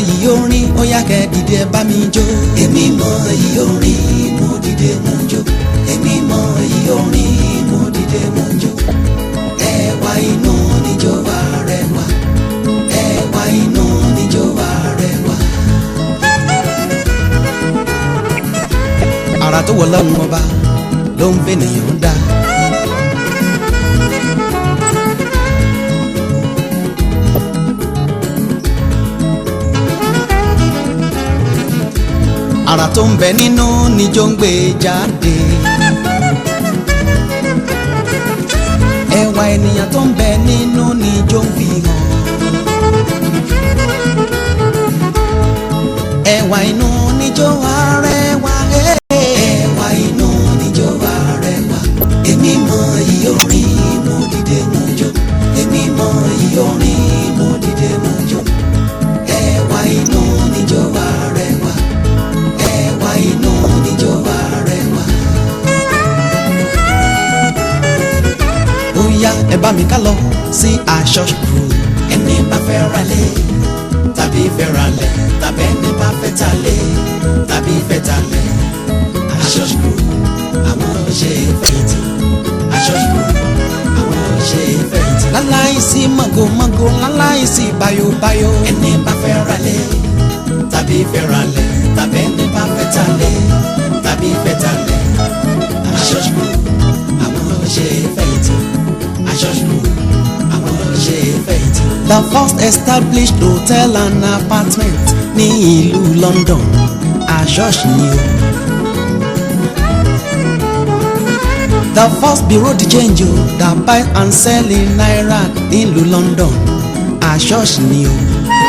iyì orin ó yá kẹ́ dìde ẹ bá mi jó. èmi mọ iyì orin mo dìde mo jó. èmi mọ iyì orin mo dìde mo jó. ẹwà inú níjó wa rẹwà. ẹwà inú níjó wa rẹwà. ara tó wọ lọ́run ọba ló ń fẹ́ nìyẹn dá. ara tó ń bẹ nínú níjó ń gbé jáde. ẹwà ènìyàn tó ń bẹ nínú níjó ń fi hàn. ẹwà inú níjó arẹwà. ẹwà inú níjó arẹwà. èmi mọ iyì orin mo dìde mo jó. èmi mọ iyì orin mo dìde mo jó. ẹwà inú níjó arẹwà ẹwà inú níjó arẹwà. ó yá ẹ bá mi ká lọ sí aṣọ ṣùkúrú. ẹni bá fẹ́ ra lé tàbí fẹ́ ra lẹ̀ tàbí ẹni bá fẹ́ ta lé tàbí fẹ́ ta lẹ̀. aṣọ ṣùkúrú àwọn ṣe fẹ̀yìntì. aṣọ ṣùkúrú àwọn ṣe fẹ̀yìntì. láláìsí mọ̀gòmọ̀gò láláìsí bayobayo. ẹni bá fẹ́ ra lé tàbí fẹ́ ra lẹ̀ tàbí ẹni bá fẹ́ ta lé tàbí fẹ́ ta lẹ̀. aṣọ ṣùkúrú àwọn ṣe fẹ̀yìntì. aṣọ ṣùkúrú àwọn ṣe fẹ̀yìntì. the first established hotel and apartment ní ìlú London aṣọ́ọ̀ṣì ni o. the first bureau de change o that buy and sell in naira nílùú London aṣọ́ọ̀ṣì ni o.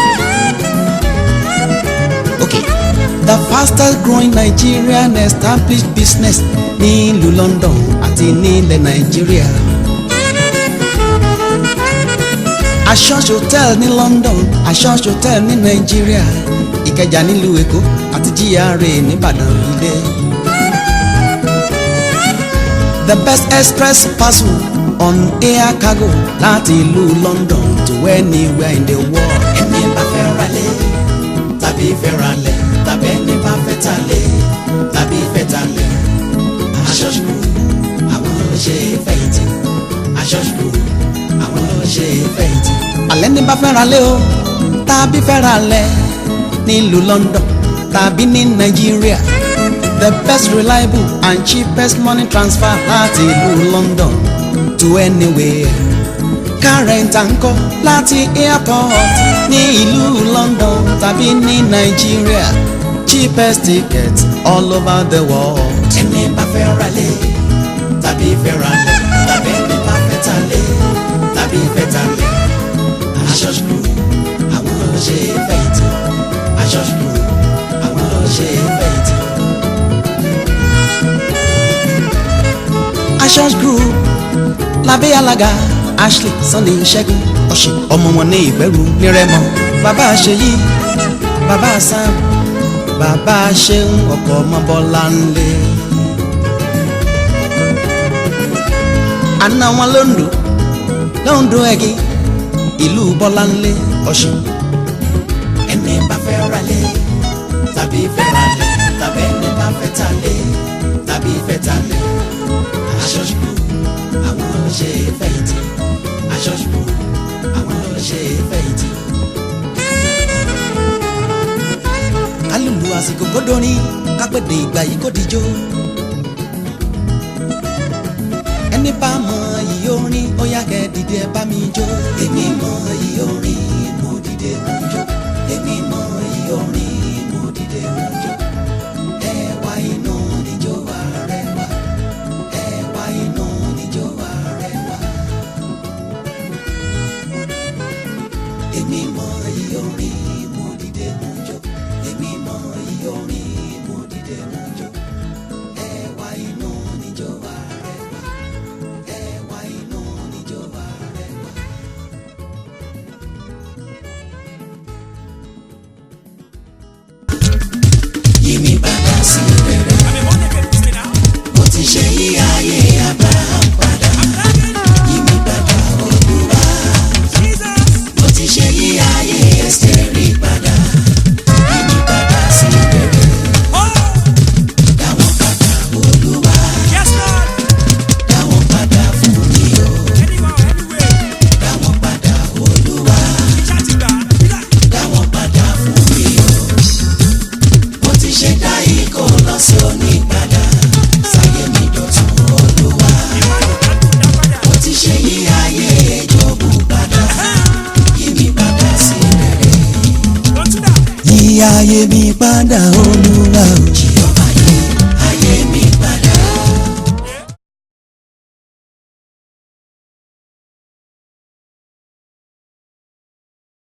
okay the fastest growing Nigerian established business nílùú London àti nílẹ̀ Nàìjíríà. Ashos hotel ní London Ashos hotel ní Nàìjíríà Ìkẹjà nílùú Èkó àti GRA nìbàdàn ilé. The best express parcel on air cargo láti ìlú London to anywhere in the world. ẹni bá fẹ́ ra lé tàbí fẹ́ ra lẹ̀ tàbí ẹni bá fẹ́ ta lé tàbí fẹ́ ta lẹ̀. Ashos Group àwọn ṣe fẹ̀yìntì Ashos Group àwọn ṣe fẹ̀yìntì. alẹ́ ní bá fẹ́ ra lé o tàbí fẹ́ ra lẹ̀ nílùú London tàbí ní Nàìjíríà the best reliable and cheapest money transfer láti ìlú London to anywhere kárẹ̀ǹtà ń kọ́ láti airport ní ìlú London tàbí ní Nàìjíríà cheapest ticket all over the world. ẹni bá fẹ́ ra lé tàbí fẹ́ ra lẹ̀ tàbí ẹni bá fẹ́ ta lé tàbí fẹ́ ta lẹ̀. Ashos Group àwọn ṣe fẹ̀yìntì Ashos Group àwọn ṣe fẹ̀yìntì. Ashos Group lábẹ́ alága Ashley Sunday Ṣẹ́gun ọ̀sẹ̀ ọmọ wọn ní ìgbẹ́rù nírẹ́mọ bàbá ṣèyí bàbá Sam bàbá ṣeun ọkọ̀ ọmọ bọ́lá ńlẹ̀. àna wọn lóńdó lóńdó ẹ̀gí ìlú bọ́lá ńlẹ̀ ọ̀sẹ̀. ẹni bá fẹ́ ra lé tàbí fẹ́ ra lé tàbí ẹni bá fẹ́ ta lé tàbí fẹ́ ta lé. Ashos Group àwọn ṣe fẹ̀yìntì Ashos Group àwọn ṣe fẹ̀yìntì. kálùlù àsìkò kódórin kápẹ́dé ìgbà yìí kò díjó. ẹni bá mọ iyì orin ó yá kẹ́ dìde ẹ bá mi jó. èmi mọ iyì orin mo dìde mo jó. èmi mọ iyì orin mo dìde mo jó. ẹwà inú níjó wa rẹwà. ẹwà inú níjó wa rẹwà. èmi mọ iyì orin mo dìde mo jó. èmi mọ iyì orin mo dìde mo jó. ẹwà inú níjó wa rẹwà. ẹwà inú níjó wa rẹwà. ayé mi padà olú